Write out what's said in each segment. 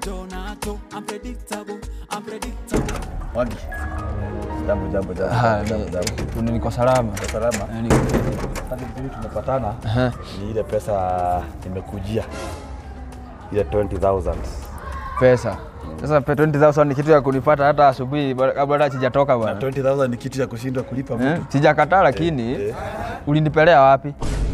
Donato, unpredictable, unpredictable. Mwagi. Jambo jambo jambo. Ah, jambo, ni- jambo. ni- niko salama. Kwa salama. Eh, niko- Sasa vizuri tumepatana. Aha. Ni ile pesa nimekujia. Ile 20000. Pesa. Sasa pe 20000 ni kitu ya kunipata hata asubuhi bado- kabla hata sijatoka Na bwana. 20000 ni kitu cha kushindwa kulipa Eh, mtu. Sijakataa lakini eh. ulinipelea wapi?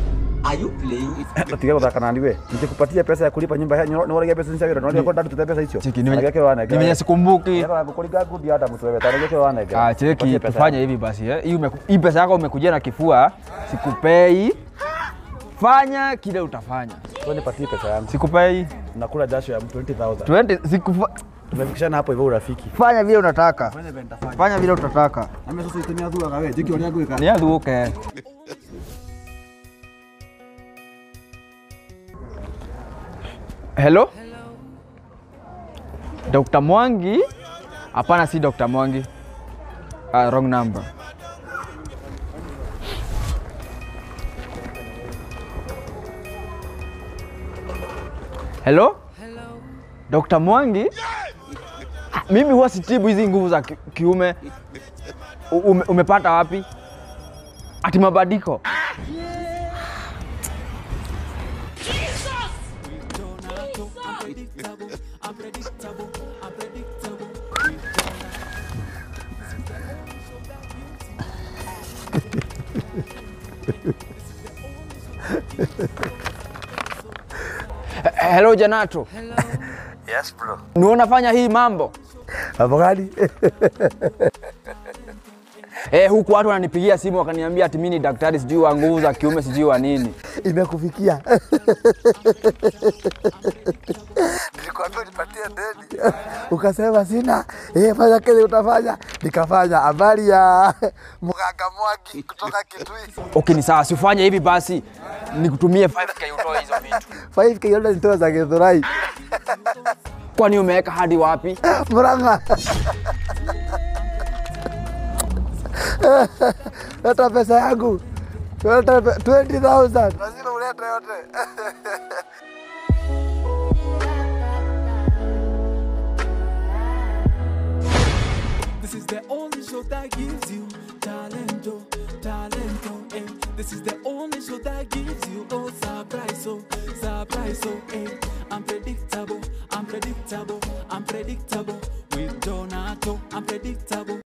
Tiga kuthaka nani we? Nikikupatia pesa ya kulipa nyumba ni wale pesa nisha wira. Ndio kwa ndatu tuta pesa hicho. Cheki, nimenye- Nageke wana. Nimenye sikumbuki. Yaka kuliga good hata mtu wewe. Tanageke wana. Ah, cheki tufanye hivi basi eh. Hii umeku- Hii pesa yako umekujia na kifua, sikupei. Fanya kile utafanya. Wewe nipatie pesa yangu. Sikupei. Nakula jasho ya 20000. 20 sikufa. Tumefikishana hapo hivyo urafiki. Fanya vile unataka. Fanya vile nitafanya. Fanya vile utataka. Ame sasa itemea thua kawe. Jiki oria gwika. Ni athuke. Hello? Dr. Mwangi? Hapana, si Dr. Mwangi. Uh, wrong number. Hello? Dr. Mwangi? Mimi huwa sitibu hizi nguvu za ki- kiume. U- Ume, umepata wapi? Ati mabadiko? Donato, unpredictable, unpredictable, unpredictable. Eh, Hello Janato. Yes bro. Ni unafanya hii mambo? Hapo gani? Eh, huku watu wananipigia simu wakaniambia ati mimi ni daktari sijui wa nguvu za kiume sijui wa nini. Imekufikia. Nilikwambia unipatie deni. Ukasema sina. Eh, fanya kile utafanya. Nikafanya. Habari ya mganga Mwagi kutoka Kitui. Okay, ni sawa, sifanye hivi basi. Nikutumie 5k utoe hizo vitu. 5k yote nitoa za Githurai. Kwani umeweka hadi wapi? Murang'a. Leta pesa yangu. Leta pe- 20,000. Lazima ulete yote. This is the only show that gives you talento, talento, eh. This is the only show that gives you oh surprise, oh surprise, oh eh. Unpredictable, unpredictable, unpredictable. With Donato, unpredictable.